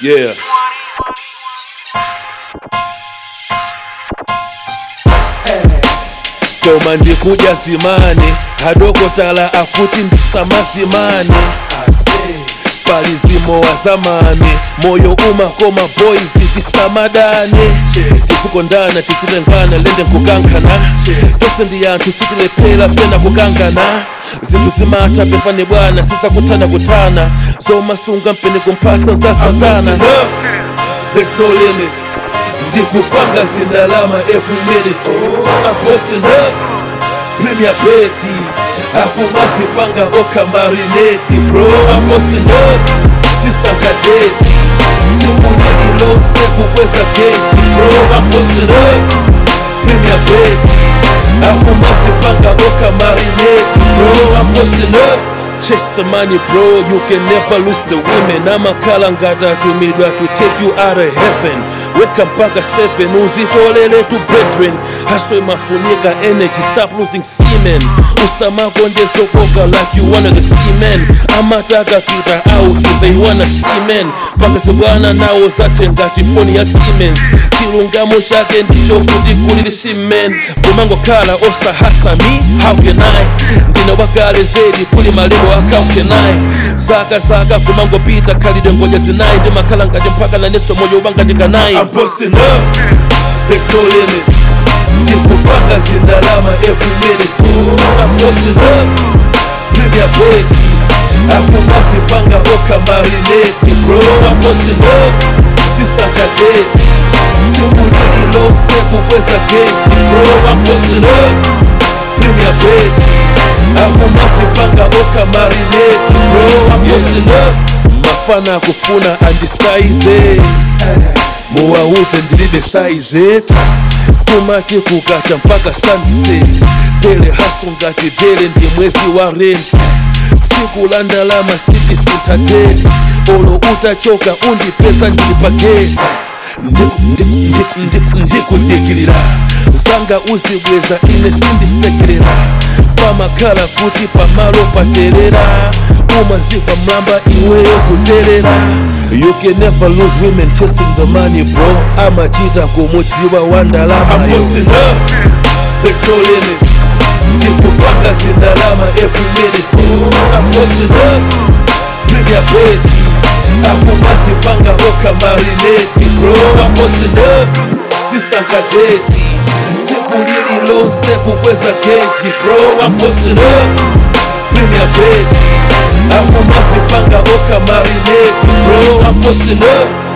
Yeah. koma ndikuja zimani hadokotala akuti ndisamazimani palizimo wa zamani moyo umakoma boys tisamadani tisikondana tisitengana lende nkukankana tese ndi anthu sitilephera pena kukangana zinthu zimatha pepani bwana sisakuthana kutana zomasunga mpeni kumphasa za satana There's no limits ndikupanga zindalama every minute oh, I'm posting up Premier Betty akumazipanga okamarineti bro I'm posting up sisankadeti simunililose kukweza keji bro I'm posting up Premier Betty akumazipanga okamarineti bro I'm posting up Chase the money bro, you can never lose the women amakhala ngati atumidwa to take you out of heaven weka mpaka 7 uzitolele tu brethren haswe mafunika energy stop losing semen usamakondezokoka like you one of the seamen amataka kita out they wanna seamen pakazi bwana nawo zate ngati foni ya siemens chilungamo chake ndicho kuti kulili semen kumangokhala osahasa me how can i ndine wakale zedi kuli malero akaukenayi zaka zaka kumangopita khalidwe ngoja zinayi ndimakhala ngati mpaka naneso moyo ubanga ndikanayi I'm posting up, there's no limit ndikupanga zindalama every minute oh, I'm posting up, Premier Betty akumazipanga okamarineti bro I'm posting up, sisankadeti simunililose kukweza keji bro I'm posting up, Premier Betty akumazipanga okamarineti bro I'm posting up mafana akufuna andisaize muwauze ndilibe saize tumati kukacha mpaka sunset dele haso ngati dele ndi mwezi wa rent tsiku la ndalama siti sintateti olo utachoka undipeza ndili paketi ndikudikilira zanga uzibweza ine sindisekerera pamakhala kuti pamalo paterera umaziva mlamba iweyo kuterera you can never lose women chasing the money bro amachita kumudziwa wa ndalama There's no limit ndikupanga zindalama every minute oh, I'm posting up Premier Betty akumazipanga okamarineti bro I'm posting up sisankadeti sikulililose kukweza keji bro I'm posting up Premier Betty akumazipanga okamarineti bro I'm posting up